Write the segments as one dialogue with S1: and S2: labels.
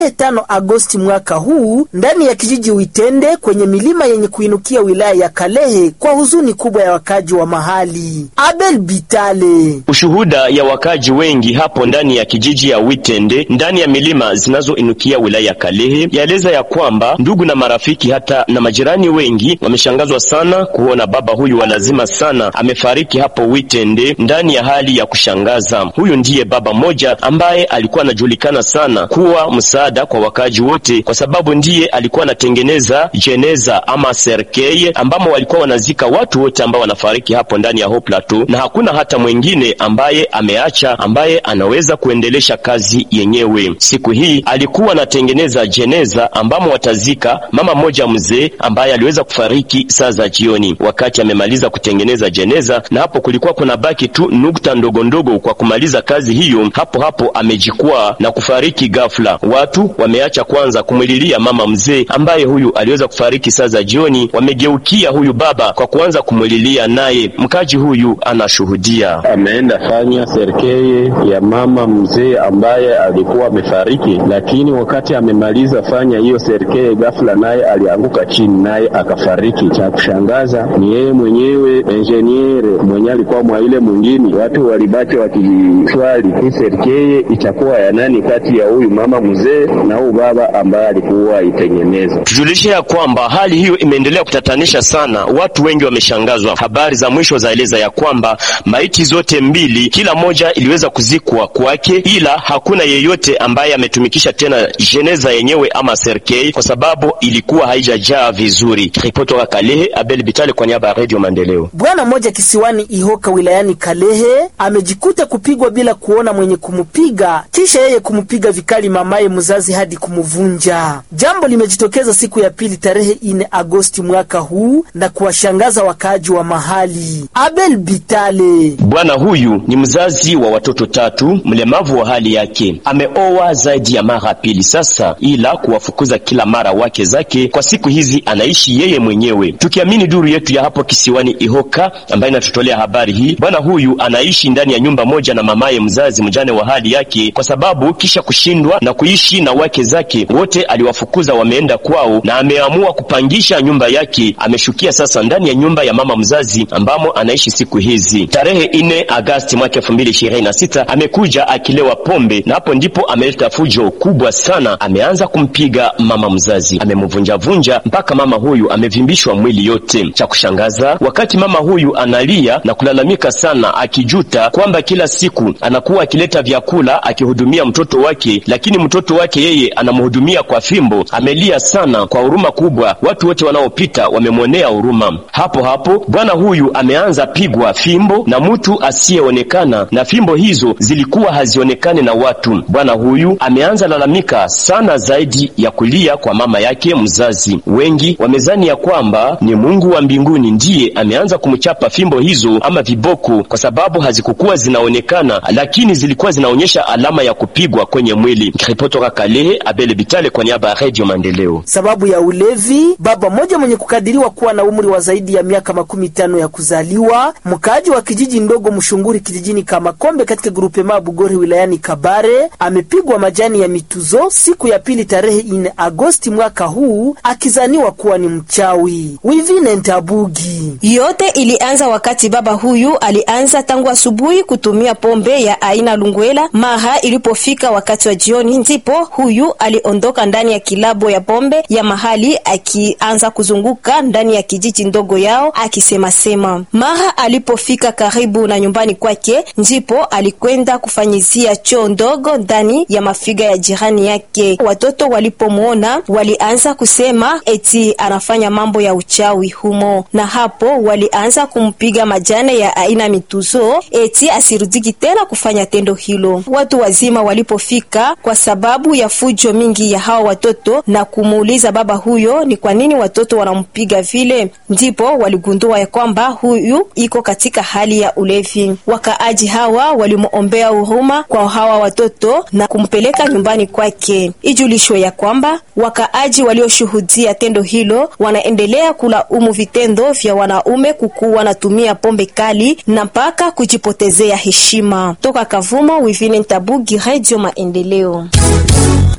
S1: tano Agosti mwaka huu ndani ya kijiji Uitende kwenye milima yenye kuinukia wilaya ya Kalehe kwa huzuni kubwa ya wakaji wa mahali. Abel Bitale.
S2: Ushuhuda ya wakaji wengi hapo ndani ya kijiji ya Witende ndani ya milima zinazoinukia wilaya ya Kalehe yaeleza ya kwamba ndugu na marafiki hata na majirani wengi wameshangazwa sana kuona baba huyu wa lazima sana amefariki hapo Witende ndani ya hali ya kushangaza. Huyu ndiye baba mmoja ambaye alikuwa anajulikana sana kuwa msaada kwa wakaji wote, kwa sababu ndiye alikuwa anatengeneza jeneza ama serkeye ambamo walikuwa wanazika watu wote ambao wanafariki hapo ndani ya Haut Plateau, na hakuna hata mwingine ambaye ameacha ambaye anaweza kuendelesha kazi yenyewe. Siku hii alikuwa anatengeneza jeneza ambamo watazika mama mmoja mzee ambaye aliweza kufariki saa za jioni. Wakati amemaliza kutengeneza jeneza, na hapo kulikuwa kuna baki tu nukta ndogo ndogo kwa kumaliza kazi hiyo, hapo hapo amejikwaa na kufariki ghafla. Watu wameacha kwanza kumwililia mama mzee ambaye huyu aliweza kufariki saa za jioni, wamegeukia huyu baba kwa kuanza kumwililia, naye mkaji huyu anashuhudia
S3: ameenda fanya serkeye ya mama mzee ambaye alikuwa amefariki, lakini wakati amemaliza fanya hiyo serkeye, ghafla naye alianguka chini, naye akafariki. Cha kushangaza ni yeye mwenyewe enjeniere mwenye alikuwa mwa ile mwingine. Watu walibaki wakiswali hii serkeye itakuwa ya nani kati ya huyu mama mzee na huyu baba ambaye alikuwa itengeneza.
S2: Tujulishe ya kwamba hali hiyo imeendelea kutatanisha sana, watu wengi wameshangazwa. Habari za mwisho zaeleza ya kwamba maiti zote mbili, kila moja iliweza kuzikwa kwake, ila hakuna yeyote ambaye ametumikisha tena jeneza yenyewe ama serkei, kwa sababu ilikuwa haijajaa vizuri. Ripoti wa Kalehe, Abel Bitale kwa niaba ya Radio Maendeleo.
S1: Bwana mmoja kisiwani Ihoka wilayani Kalehe amejikuta kupigwa bila kuona mwenye kumupiga, kisha yeye kumupiga vikali mamaye mzazi hadi kumuvunja. Jambo limejitokeza siku ya pili tarehe ine Agosti mwaka huu na kuwashangaza wakaaji wa mahali. Abel Bitale.
S2: Bwana huyu ni mzazi wa watoto tatu, mlemavu wa hali yake, ameoa zaidi ya mara pili sasa, ila kuwafukuza kila mara wake zake. Kwa siku hizi anaishi yeye mwenyewe, tukiamini duru yetu ya hapo kisiwani Ihoka ambaye inatutolea habari hii. Bwana huyu anaishi ndani ya nyumba moja na mamaye mzazi mjane wa hali yake, kwa sababu kisha kushindwa na kuishi na wake zake wote aliwafukuza, wameenda kwao, na ameamua kupangisha nyumba yake. Ameshukia sasa ndani ya nyumba ya mama mzazi ambamo anaishi siku hizi. Tarehe ine Agasti mwaka elfu mbili ishirini na sita amekuja akilewa pombe, na hapo ndipo ameleta fujo kubwa sana. Ameanza kumpiga mama mzazi, amemvunjavunja mpaka mama huyu amevimbishwa mwili yote. Cha kushangaza, wakati mama huyu analia na kulalamika sana, akijuta kwamba kila siku anakuwa akileta vyakula akihudumia mtoto wake, lakini mtoto wake yeye anamhudumia kwa fimbo. Amelia sana kwa huruma kubwa, watu wote wanaopita wamemwonea huruma. Hapo hapo bwana huyu ameanza pigwa fimbo na mtu asiyeonekana, na fimbo hizo zilikuwa hazionekani na watu. Bwana huyu ameanza lalamika sana zaidi ya kulia kwa mama yake mzazi. Wengi wamezani ya kwamba ni Mungu wa mbinguni ndiye ameanza kumchapa fimbo hizo ama viboko, kwa sababu hazikukuwa zinaonekana, lakini zilikuwa zinaonyesha alama ya kupigwa kwenye mwili. Ripotoka Kalehe, Abele Bitale kwa niaba ya Radio Maendeleo.
S1: Sababu ya ulevi, baba mmoja mwenye kukadiriwa kuwa na umri wa zaidi ya miaka makumi tano ya kuzaliwa, mkaaji wa kijiji ndogo Mshunguri kijijini Kamakombe katika grupe ma Bugori wilayani Kabare, amepigwa majani ya mituzo siku ya pili tarehe ine Agosti mwaka huu, akizaniwa kuwa ni mchawi. Wivine Ntabugi.
S4: Yote ilianza wakati baba huyu alianza tangu asubuhi kutumia pombe ya aina lungwela. Mara ilipofika wakati wa jioni, ndipo huyu aliondoka ndani ya kilabo ya pombe ya mahali, akianza kuzunguka ndani ya kijiji ndogo yao akisemasema. Mara alipofika karibu na nyumbani kwake, ndipo alikwenda kufanyizia choo ndogo ndani ya mafiga ya jirani yake. Watoto walipomwona walianza kusema eti anafanya mambo ya uchawi humo, na hapo walianza kumpiga majane ya aina mituzo eti asirudiki tena kufanya tendo hilo. Watu wazima walipofika kwa sababu ya fujo mingi ya hawa watoto na kumuuliza baba huyo ni kwa nini watoto wanampiga vile, ndipo waligundua ya kwamba huyu iko katika hali ya ulevi. Wakaaji hawa walimuombea huruma kwa hawa watoto na kumpeleka nyumbani kwake. Ijulishwe ya kwamba wakaaji walioshuhudia tendo hilo wanaendelea kulaumu vitendo vya wanaume kukuwa wanatumia pombe kali na mpaka kujipotezea heshima. Toka Kavumo, Wivine Ntabugi, Radio Maendeleo.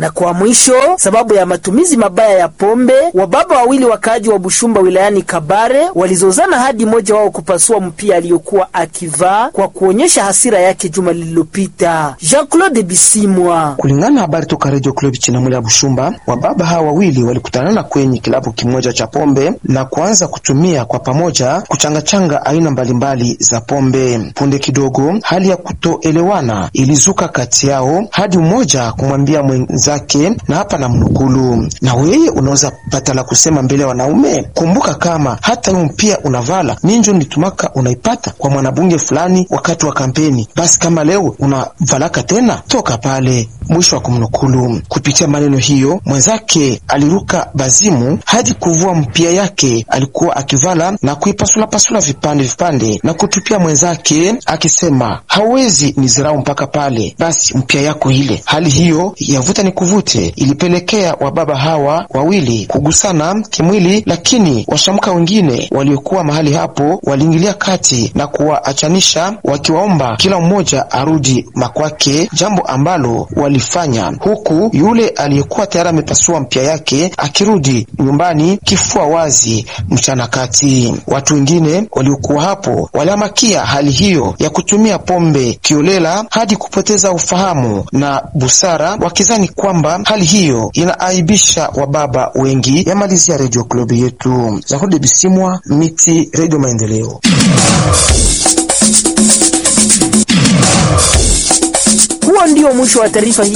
S1: Na kwa mwisho, sababu ya matumizi mabaya ya pombe, wababa wawili wakaaji wa Bushumba wilayani Kabare walizozana hadi mmoja wao kupasua mpia aliyokuwa akivaa kwa kuonyesha hasira yake juma lililopita. Jean-Claude Bisimwa.
S5: Kulingana na habari toka Radio Club Chinamule ya Bushumba, wababa hawa wawili walikutanana kwenye kilabu kimoja cha pombe na kuanza kutumia kwa pamoja kuchangachanga aina mbalimbali za pombe. Punde kidogo, hali ya kutoelewana ilizuka kati yao hadi mmoja kumwambia mwenzake, na hapa na mnukulu, na wewe unaweza pata la kusema mbele ya wanaume? Kumbuka kama hata hiyo mpia unavala ninjo nitumaka unaipata kwa mwanabunge fulani wakati wa kampeni, basi kama leo unavalaka tena toka pale. Mwisho wa kumnukulu. Kupitia maneno hiyo, mwenzake aliruka bazimu hadi kuvua mpia yake alikuwa akivala na kuipasulapasula vipande vipande na kutupia mwenzake akisema, hauwezi nizirau mpaka pale, basi mpia yako ile. Hali hiyo yavuta ni kuvute ilipelekea wababa hawa wawili kugusana kimwili, lakini washamka wengine waliokuwa mahali hapo waliingilia kati na kuwaachanisha wakiwaomba kila mmoja arudi makwake, jambo ambalo walifanya, huku yule aliyekuwa tayari amepasua mpya yake akirudi nyumbani kifua wazi mchana kati. Watu wengine waliokuwa hapo waliamakia hali hiyo ya kutumia pombe kiolela hadi kupoteza ufahamu na busara, wakizani kwamba hali hiyo inaaibisha wababa wengi. Yamalizia Radio Club yetu Zahode Bisimwa Miti, Radio Maendeleo.
S1: Huo ndio mwisho wa taarifa hii.